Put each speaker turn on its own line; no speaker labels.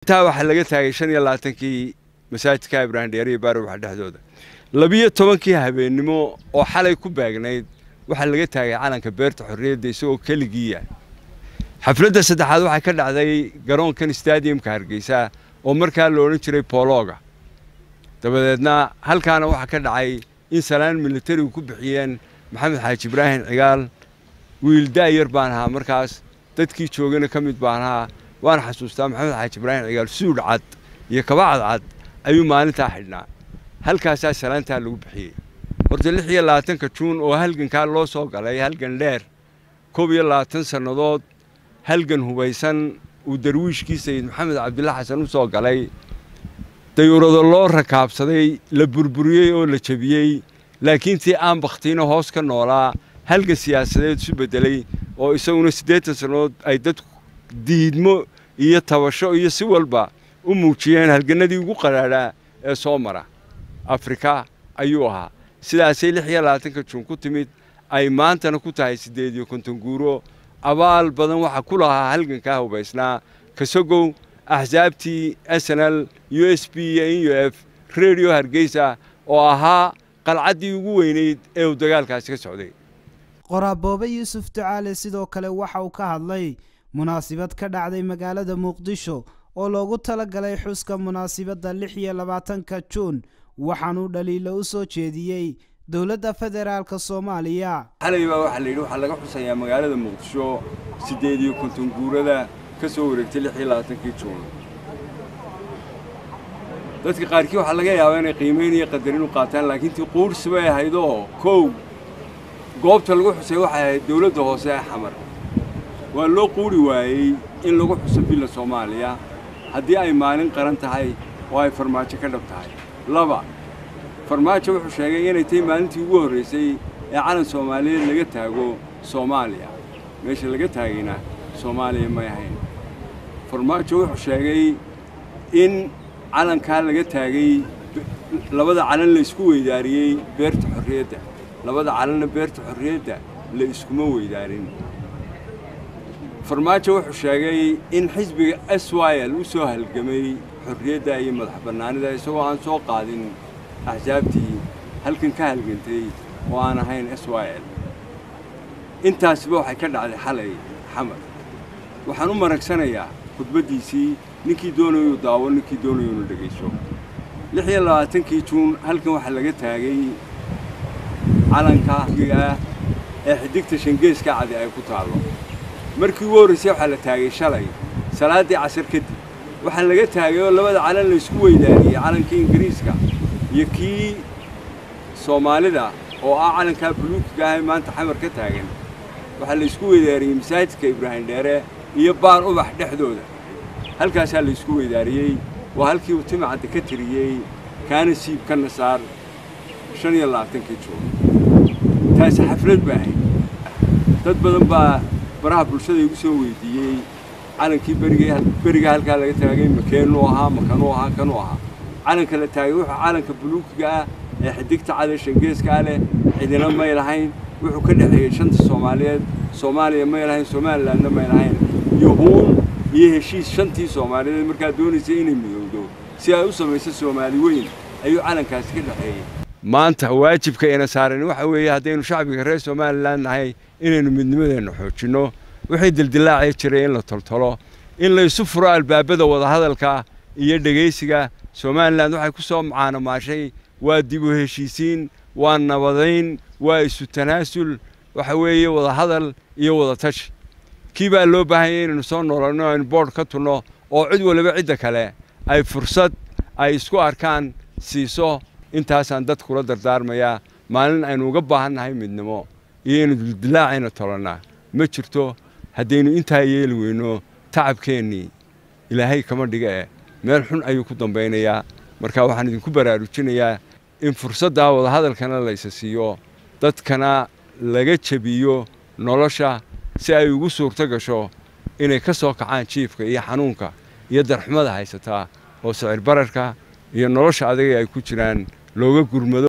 intaa waxaa laga taagay shan iyo labaatankii masaajidka ibraahim dheere iyo baarwaxa dhexdooda labiyo tobankii habeennimo oo xalay ku baagnayd waxaa laga taagay calanka beerta xorriyadda isagoo keligiiya xafladda saddexaad waxay ka dhacday garoonkan stadiumka hargeysa oo markaa la odhan jiray boolooga dabadeedna halkaana waxaa ka dhacay in salaan militarigu ku bixiyeen maxamed xaaji ibraahim cigaal wiil da'yar baan ahaa markaas dadkii joogana ka mid baan ahaa waan xasuustaa maxamed xaaji ibraahim cigaal suudh cad iyo kaba cadcad ayuu maalintaa xidhnaa halkaasaa salaantaa lagu bixiyey horta lix iyo labaatanka juun oo halgankaa loo soo galay halgan dheer koob iyo labaatan sannadood halgan hubaysan uu darwiishkii sayid maxamed cabdilla xasan u soo galay dayuurado loo rakaabsaday la burburiyey oo la jebiyey laakiin tii aan bakhtiina hoos ka noolaa halgan siyaasadeed isu beddelay oo isaguna siddeetan sannadood ay dadku diidmo iyo tabasho iyo si walba u muujiyeen halgannadii ugu qadhaadhaa ee soo mara afrika ayuu ahaa sidaasay lix iyo labaatanka juun ku timid ay maantana ku tahay siddeed iyo konton guuro abaal badan waxaa ku lahaa halgankaa hubaysnaa kasagow axsaabtii snl u s b iyo n u f redio hargeysa oo ahaa qalcaddii ugu weynayd ee uu dagaalkaasi ka socday
qoraaboobe yuusuf ducaale sidoo kale waxa uu ka hadlay munaasibad ka dhacday magaalada muqdisho oo loogu talagalay xuska munaasibadda lix iyo labaatanka juun waxaanuu dhaliilo u soo jeediyey dowladda federaalka soomaaliya
xalay baa waxaa la yidhi waxaa laga xusayaa magaalada muqdisho siddeed iyo konton guurada ka soo wareegtay lix iyo labaatankii juun dadka qaarkii waxaa laga yaabaa inay qiimayn iyo qadarin u qaataan laakiin tii quursi bay ahaydoo kow goobta lagu xusay waxay ahayd dowladda hoose ee xamar waa loo quuri waayey in lagu xuso billa soomaaliya haddii ay maalin qaran tahay oo ay farmaajo ka dhab tahay laba farmaajo wuxuu sheegay inay tahay maalintii ugu horraysay ee calan soomaaliyeed laga taago soomaaliya meesha laga taagayna soomaaliya may ahayn farmaajo wuxuu sheegay in calankaa laga taagay labada calan la isku weydaariyey beerta xorriyadda labada calanna beerta xorriyadda la iskuma weydaarin farmaajo wuxuu sheegay in xisbiga s y l u soo halgamay xorriyadda iyo madax bannaanida isagoo aan soo qaadin axsaabtii halkan ka halgantay oo aan ahayn s y l intaasiba waxay ka dhacday xalay xamar waxaan u maragsanayaa khudbaddiisii ninkii doonayuu daawo ninkii doonayuu inu dhegayso lix iyo labaatankii juun halkan waxaa laga taagay calanka ah ee xidigta shangeeska cadi ay ku taallo markii ugu horraysay waxaa la taagay shalay salaaddii casar kadib waxaa laga taagay oo labada calan la isku weydaariyey calankii ingiriiska iyo kii soomaalida oo ah calankaa buluukiga ah ee maanta xamar ka taagan waxaa la isku weydaariyey masaajidka ibraahim dheere iyo baar ubax dhexdooda halkaasaa la isku weydaariyey waa halkii uu timacadda ka tiriyey kaana siib kana saar shan iyo labaatankii juun taasi xaflad ba ahayd dad badan baa baraha bulshada igu soo weydiiyey calankii berigay beriga halkaa laga taagay makeenuu ahaa makanuu ahaa kanuu ahaa calanka la taagay wuxuu calanka buluukiga ah ee xidigta cade shangeeska ah leh cidina may lahayn wuxuu ka dhexeeyey shanta soomaaliyeed soomaaliya may lahayn somalilandna may lahayn yuhuun iyo heshiis shantii soomaaliyeed markaa doonaysay inay midowdo si ay u samayso soomaali weyn ayuu calankaasi ka dhexeeyey maanta waajibka ina saaran waxa weeye haddaynu shacbiga reer somalilan nahay inaynu midnimadeenna xoojinno wixii dildilaacii jiray in la toltolo in laysu furo albaabada wadahadalka iyo dhegaysiga somalilan waxay ku soo macaanomaashay waa dib u heshiisiin waa nabadayn waa isu tanaasul waxa weeye wadahadal iyo wadatashi kii baa loo baahanyay inaynu soo noolanno aynu boodh ka tunno oo cid waliba cidda kale ay fursad ay isku arkaan siiso intaasaan dadkula dardaarmayaa maalin aynu uga baahan nahay midnimo iyo inu dildilaacayna tolannaa ma jirto haddaynu intaa yeeli weyno tacabkeennii ilaahay kama dhiga eh meel xun ayuu ku dambaynayaa marka waxaan idinku baraarujinayaa in fursaddaa wadahadalkana laysa siiyo dadkana laga jebiyo nolosha si ay ugu suurto gasho inay ka soo kacaan jiifka iyo xanuunka iyo darxumada haysataa oo sicir bararka iyo nolosha adaga ay ku jiraan looga gurmado